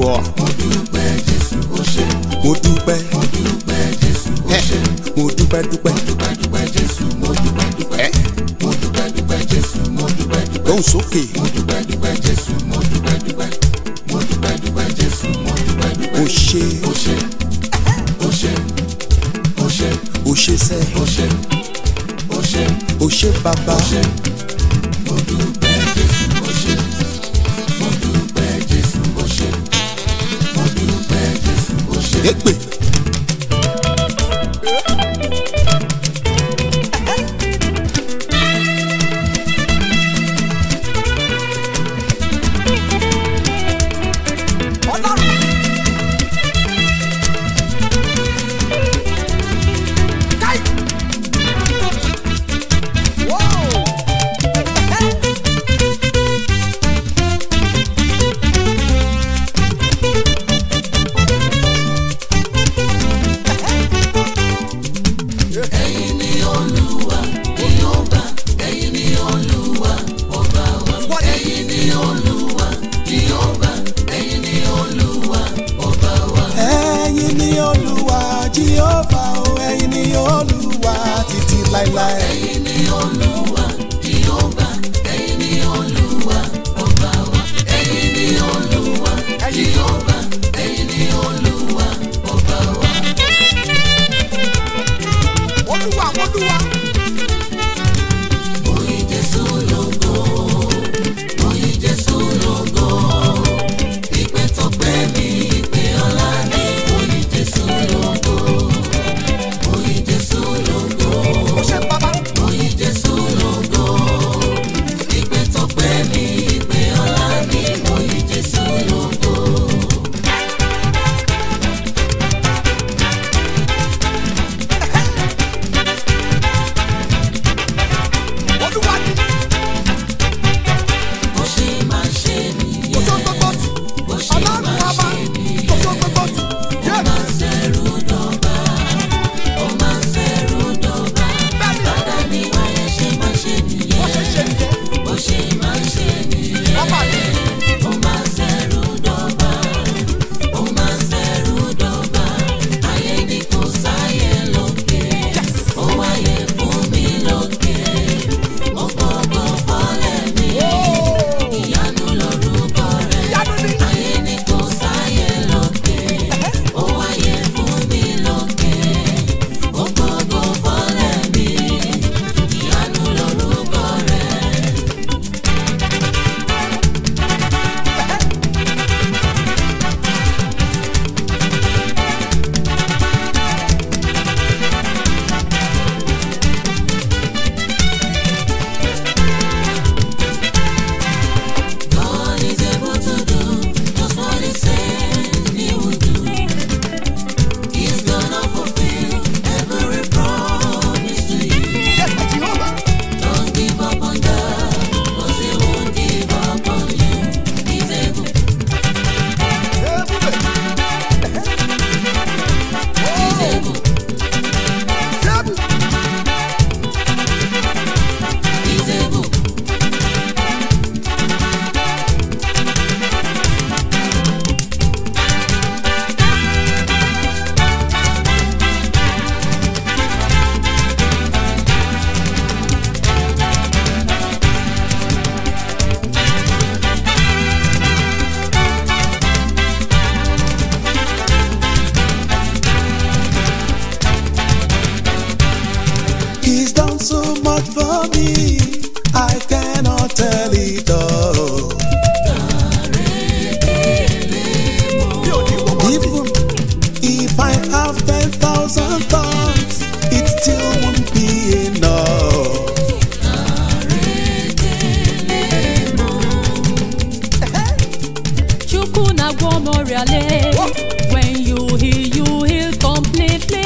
gbọ́. mo dúpẹ́ jésù ó ṣe mo dúpẹ́ mo dúpẹ́ jésù ó ṣe mo dúpẹ́ dúpẹ́ dúpẹ́ dúpẹ́ jésù mo dúpẹ́ dúpẹ́ ẹ́ mo dúpẹ́ dúpẹ́ jésù mo dúpẹ́ dúpẹ́ lóhùn sókè mo dúpẹ́ dúpẹ́ jésù mo dúpẹ́ dúpẹ́ mo dúpẹ́ dúpẹ́ jésù mo dúpẹ́ dúpẹ́ o ṣe ó ṣe ó ṣe ó ṣe o ṣe sẹ́ ó ṣe ó ṣe o ṣe bàbá ó ṣe mo dúpẹ́ jésù ó ṣe mo dúpẹ́ jésù ó ṣe mo dúpẹ́ jésù ó ṣe. èpè ẹ̀yin ni olúwa jíọ́fà o ẹ̀yin ni olúwa títí láéláé. ẹ̀yin ni olúwa jíọ́fà ẹ̀yin ni olúwa ọba wa. ẹ̀yin ni olúwa jíọ́fà ẹ̀yin ni olúwa ọba wa. olúwa olúwa. Oyin Jésù lógo, oyin Jésù lógo, ìpè tó pẹ́ mi, ìpè ọlá mi, oyin Jésù lógo, oyin Jésù lógo, oyin Jésù lógo, ìpè tó pẹ́ mi, ìpè ọlá mi, oyin Jésù lógo. Bó ṣe máa ṣe nìyẹn, bó ṣe máa ṣe nìyẹn. Ó máa ń ṣẹ̀rù dọ̀bà, ó máa ń ṣẹ̀rù dọ̀bà. Bàdá ni wáyé ṣe máa ṣe nìyẹn. Bó ṣe máa ṣe nìyẹn. Ó máa ń ṣẹ̀rù dọ̀bà, ó máa ń ṣẹ̀rù dọ̀bà. Ayé ni kò sáyé lókè, ó wáyé fún mi lókè. Mo gbọ́gbọ́ fọ́lẹ̀ mi, ìyanu lorúkọ rẹ̀. Ayé ni kò sáyé lókè, ó wáyé fún mi lókè. Mo gbọ́gbọ́ fọ́lẹ̀ mi, ìyanu lorúkọ rẹ̀. God is able to do just what He said He would do. He's gonna fulfill every promise to you. Don't give up on God, 'cause He won't give up on you. He's able, He's able, He's able. He's done so much for me, I cannot tell it all. Even if I have ten thousand thoughts, it still won't be enough. Chukwu na-agwọ m ọrịa lee. When you heal, you heal completely.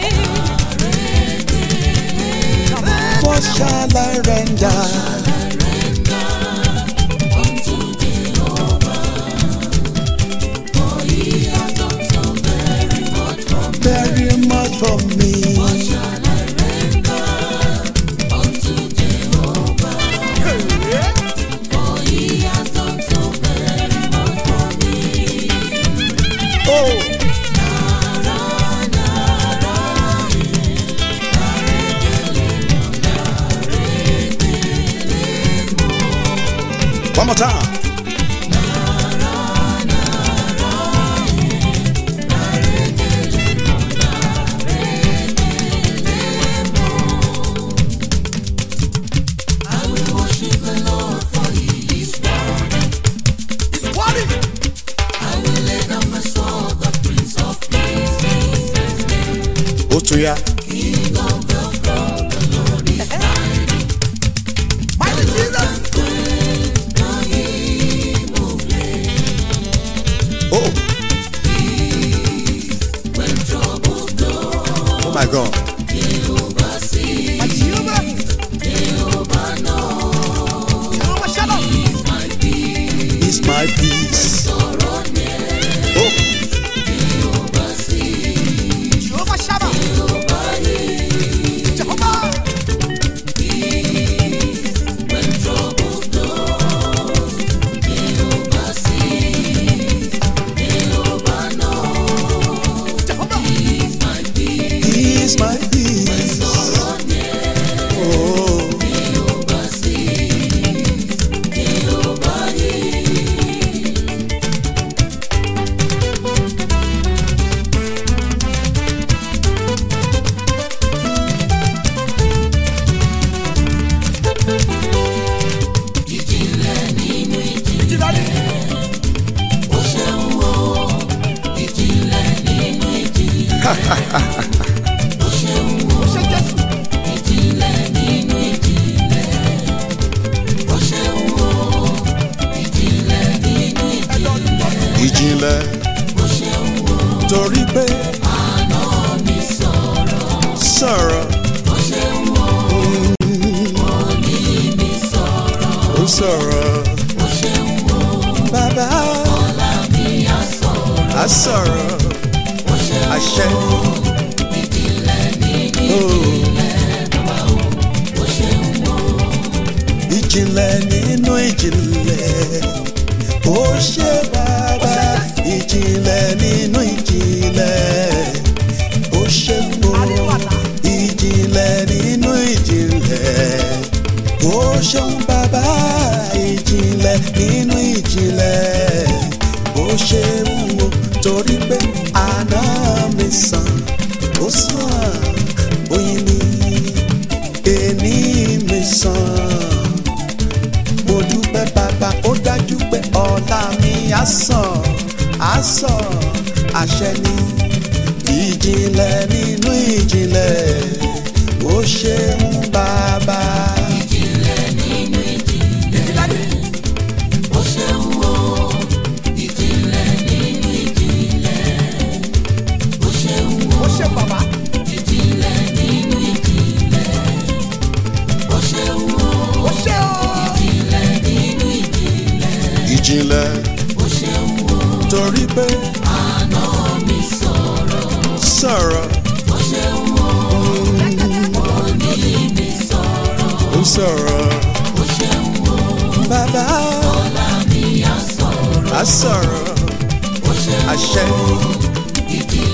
What shall I render? Very much for me. One more time. It's worthy. Ó tún yá. Mighty Jesus. Oh. Oh my God. My Jehovah. Jehovah Shalom. He's my peace. Oh. Jehovah Shammah. Jehovah. Jehovah. He's my peace. Oh. Ìjìnlẹ̀ Ó ṣe Jésù. Ẹ̀dọ̀ ọ̀dọ̀. Ìjìnlẹ̀. Torí pé. Sọ̀rọ̀. Ó sọ̀rọ̀. Bàbá. A sọ̀rọ̀. Àṣẹ ni. Oh. Ìjìnlẹ̀ nínú ìjìnlẹ̀. Ó ṣe bàbá. Ìjìnlẹ̀ nínú ìjìnlẹ̀. Ó ṣe mo. Ìjìnlẹ̀ nínú ìjìnlẹ̀. Ó ṣeun bàbá. Ìjìnlẹ̀ nínú ìjìnlẹ̀. Ó ṣe wúwo torí pé àná mi sàn. Ó sàn. Oyin mi. Èní mi sàn mo dúpẹ́ bàbá ó dájú pé ọ̀la mi á sàn á sàn àṣẹ ni ìjìnlẹ̀ nínú ìjìnlẹ̀ ó ṣeun bàbá. Ó ṣe bàbá. Ó ṣe o. ìjìnlẹ̀ torí pé sọ̀rọ̀ ó sọ̀rọ̀ bàbá á sọ̀rọ̀ àṣẹ ni.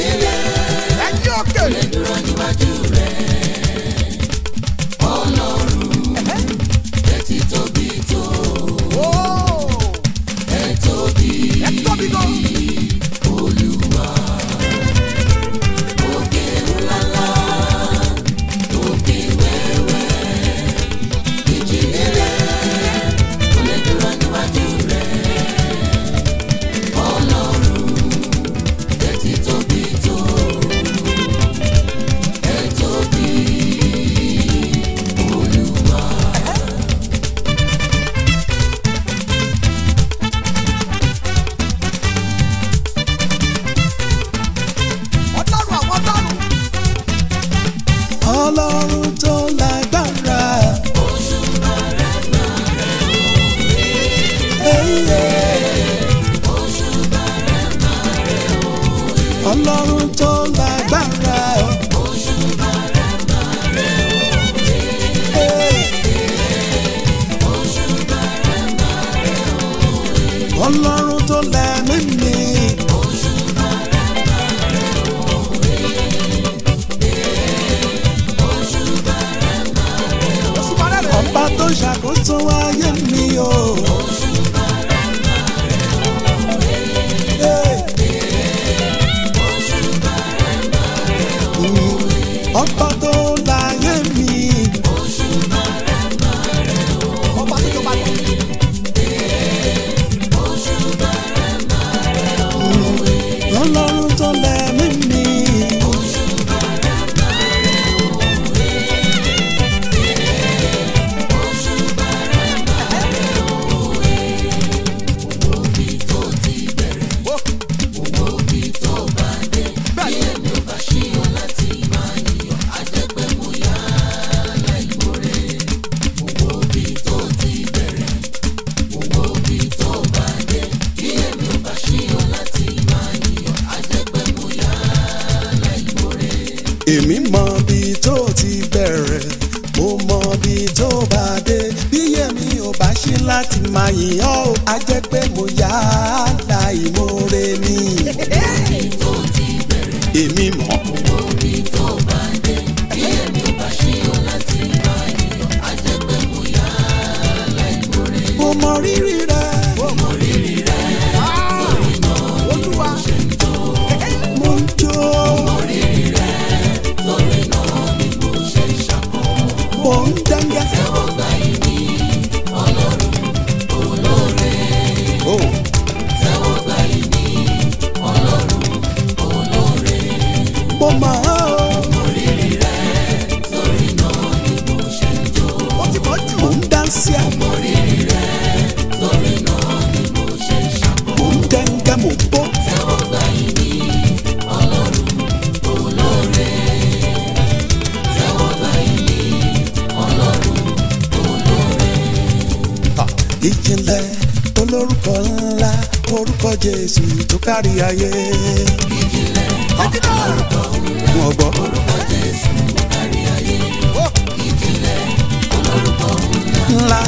Ẹ̀yin òkè. ọlọ́run tó lágbára o. Hey. ọlọ́run tó lẹ́mí mi. ọba tó ṣàkóso ayé mi o. Hey. Mm. ọba tó láyé mi. ọba tó jọba lọ. ọlọ́run tó lẹ́mí mi. èmi mọ bí tó ti bẹ̀rẹ̀ mo mọ bí tó bá dé bí èmi ò bá ṣe láti máa yìn ọ́ ò, á jẹ́ pé mo yá láìmoore ni. èmi mọ̀. mo mọ rírì rẹ. olúwa mo ń jó. mo ń dẹ́ngẹ́. Oh. mo mọ̀ ọ́ o. ó ti mọ̀ jù. mo ń dánsì à. mo ń dẹ́ngẹ́ mo bó. Ah, ìjìnlẹ̀ olórúkọ ńlá orúkọ jésù tó kárí ayé. Ah, wọn gbọ́. ńlá.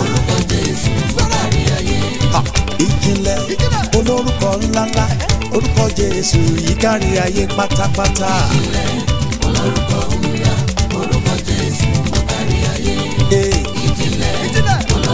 Ah, ìjìnlẹ̀ olórúkọ ńláńlá orúkọ jésù yìí kárí ayé pátápátá. Eh, ìjìnlẹ̀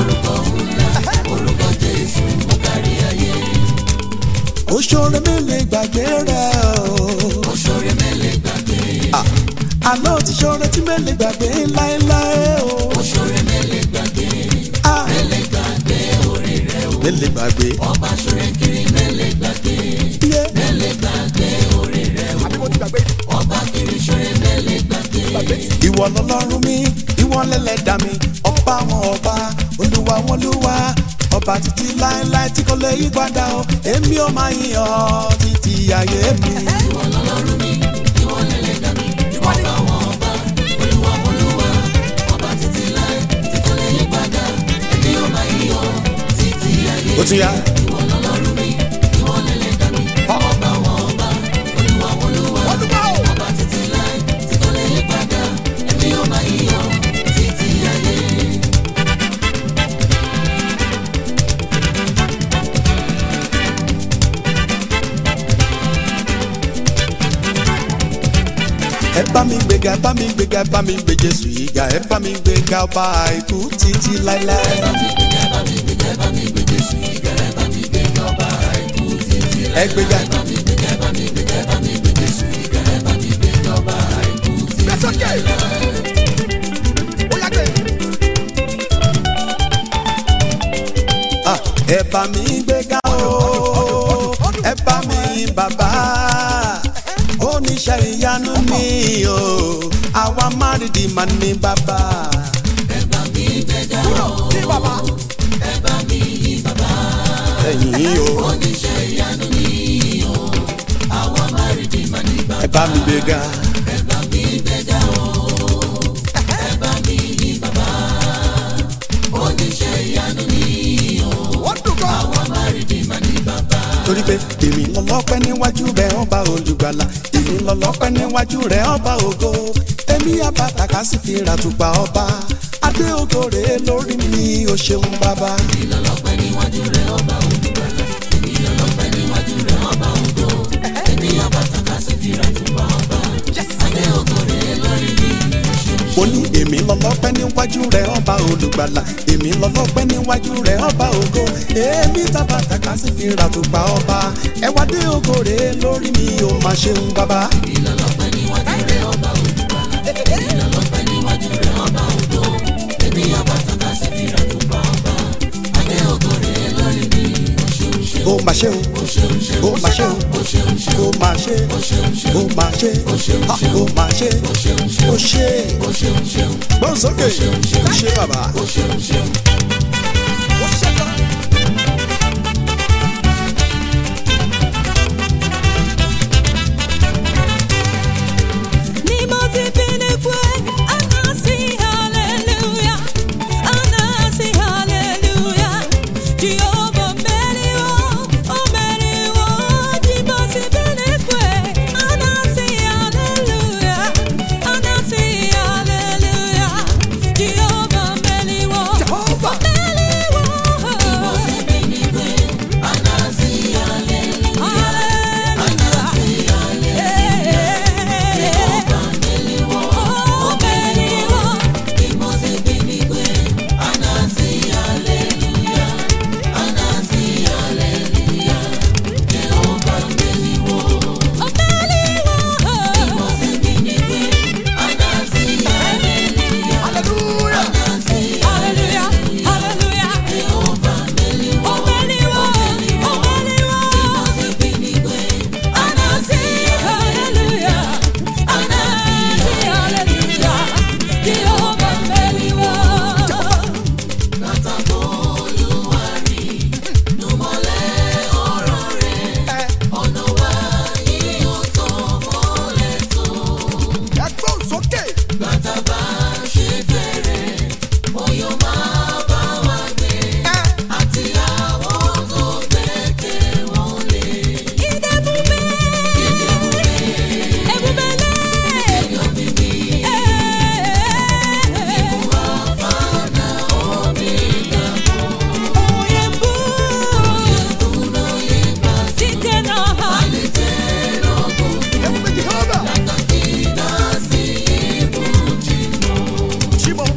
Oṣoore mélèé gbàgbé rẹ̀ o. Oṣoore mélèé gbàgbé. Àná ti ṣoore tí mélèé gbàgbé láéláé o. Oṣoore mélèé gbàgbé. Mélèé gbàgbé orí rẹ̀ o. Mélèé gbàgbé. Ọba ṣoore kiri mélèé gbàgbé. Mélèé gbàgbé orí rẹ̀ o. àbí mo ti gbàgbé. Ọba kiri ṣoore mélèé gbàgbé. Ìwọ lọlọ́run mi, ìwọ lẹ́lẹ́dà mi, ọba wọn ọba, olúwa wọn olúwa, ọba títí láéláé tí kò lè yí padà o, èmi ò máa yìn ọ́ títí ayé mi. ìwọ ni Ó tún yá. olúwa o. ẹ bá mi gbéga ẹ bá mi gbéga ẹ bá mi gbé Jésù yìí ga ẹ bá mi gbéga ọba àìkú títí láéláé. ẹ gbéga gbé sókè. ó yá gbé. Ah, ẹ bá mi gbéga o ẹ bá mi bàbá oníṣẹ́ ìyanu mi o àwa márìdì mà ní bàbá. kúrò ní bàbá. ẹ̀yìn o. ẹ bá mi gbéga. ó dùn gan. torí pé èmi lọ́lọ́pẹ́ níwájú rẹ̀ ọba olùgbàlà èmi lọ́lọ́pẹ́ níwájú rẹ̀ ọba ògo èmi àbàtàkà sì fi ràtùpà ọba adé ògo rèé lórí mi o ṣeun bàbá. mo ní èmi lọ́lọ́pẹ́ níwájú rẹ̀ ọba olùgbàlà èmi lọ́lọ́pẹ́ níwájú rẹ̀ ọba ògo èmi tàbàtàkà sì fi ràtùpà ọba ẹwà dé ògo rèé lórí mi o máa ṣeun bàbá. ó máa ṣe o ó máa ṣe o ó máa ṣe ó máa ṣe ha, ó máa ṣe ó ṣe gbọ́n sókè ó ṣe bàbá. ó ṣẹlẹ̀. Ni mo ti pinnu pé anasi hallelujah, anasi hallelujah. Jehovah mẹ́rìnwó, ó mẹ́rìnwó. Ni mo ti pinnu pé anasi hallelujah, anasi hallelujah. Jehovah mẹ́rìnwó, ó Jehovah. mẹ́rìnwó. hallelujah. ẹ gbọ́n sókè. ẹ ẹ mú mi Jehovah. Shimo.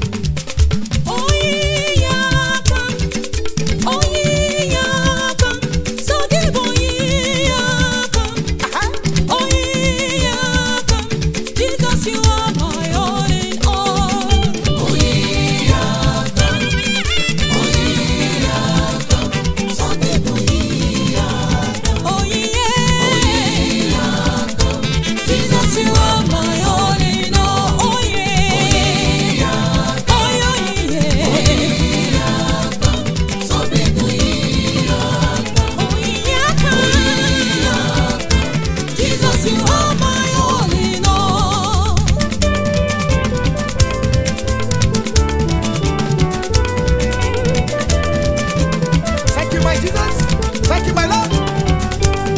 Jesus, you are my all in all. Oh yeah, Jesus, you are my all in all. Oh yeah, oh yeah, oh yeah. Jesus, you are my all in all. Thank you, my Jesus. Thank you, my Lord.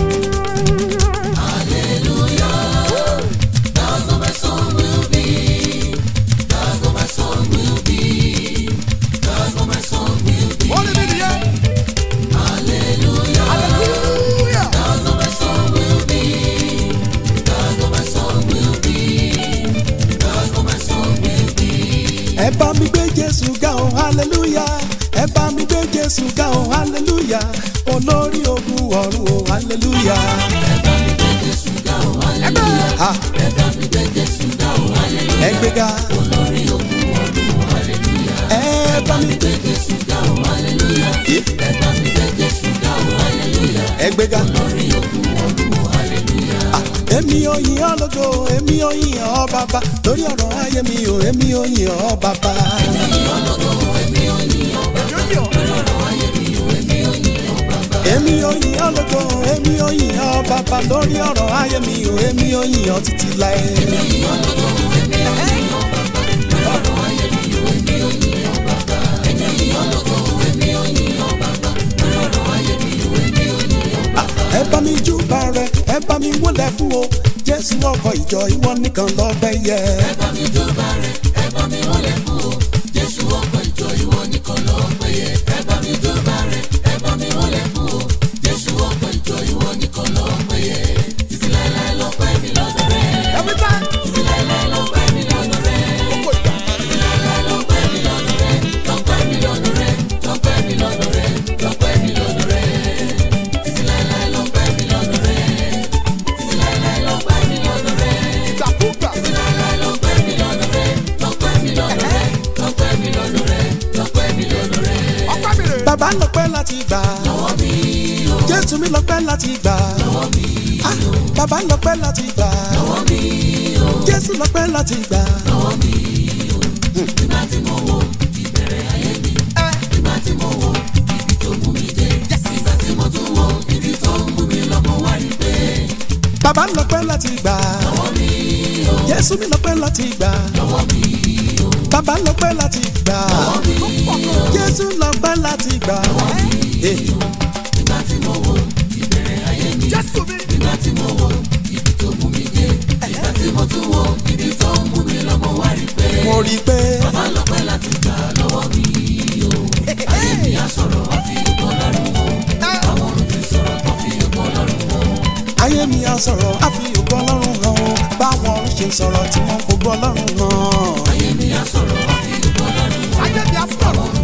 Only me the end. Hallelujah. ẹ bá mi gbé jésù ga o hallelujah ẹ bá mi gbé jésù ga o hallelujah olórí ogun ọ̀run o hallelujah. Ha. ẹ gbé ga. ẹ bá mi gbé Yé. ẹ gbé ga. Ah, èmi ò yìn ọ́ lógo èmi ò yìn ọ́ bàbá lórí ọ̀rọ̀ ayé mi ò èmi ò yìn ọ́ bàbá. Èmi ò yọ̀. èmi ò yìn ọ́ lógo èmi ò yìn ọ́ bàbá lórí ọ̀rọ̀ ayé mi ò èmi ò yìn ọ́ títí láé. ẹ bá mi wọlé fún o jésù ọkọ̀ ìjọ ìwọ nìkan lọ́bẹ̀ yẹ. ẹ bá mi jọba rẹ̀ ẹ bá mi wọlé fún o jésù ọkọ̀ ìjọ ìwọ nìkan ló péye ẹ bá mi jọba rẹ̀ ẹ bá mi wọlé fún o jésù ọkọ̀ ìjọ ìwọ nìkan ló péye títí láéláé ló pẹ́ mi lọ́dọ̀ rẹ̀ every time títí láéláé ló pẹ́ mi lọ́dọ̀ rẹ̀ gbogbo ìgbà títí láéláé ló pẹ́ mi lọ́dọ̀ rẹ̀ ló pẹ́ mi lọ́dọ̀ rẹ̀ ló pẹ́ mi lọ́dọ̀ rẹ̀ ló pẹ́ mi lọ́dọ̀ rẹ̀ títí láéláé ló pẹ́ mi lọ́dọ̀ rẹ̀ títí láéláé ló pẹ́ mi lọ́dọ̀ rẹ̀. ìgbàkúgbà ọpẹ́ mi rè. bàbá lọ́pẹ́ láti gbà. jésù mi lọ́pẹ́ láti gbà. Ah, bàbá lọ́pẹ́ láti gbà. jésù lọ́pẹ́ láti gbà. bàbá lọ́pẹ́ láti gbà. jésù mi lọ́pẹ́ láti gbà. bàbá lọ́pẹ́ láti gbà. jésù lọ́pẹ́ láti gbà. Eh. jésù mi. mo rí i pé. bàbá lọ́pẹ́ láti gbà lọ́wọ́ mi o. ayé mi á sọ̀rọ̀ wá fi ògbọ́n lọ́rùn o. àwọn ohun tí sọ̀rọ̀ tó fi ògbọ́n lọ́rùn o. ayé mi á sọ̀rọ̀ á fi ògbọ́n lọ́rùn hàn o. báwọn ọ̀run ṣe sọ̀rọ̀ tí wọ́n fògbọ́n lọ́rùn hàn. ayé mi á sọ̀rọ̀ á fi ògbọ́n lọ́rùn o. ayé mi á sọ̀rọ̀.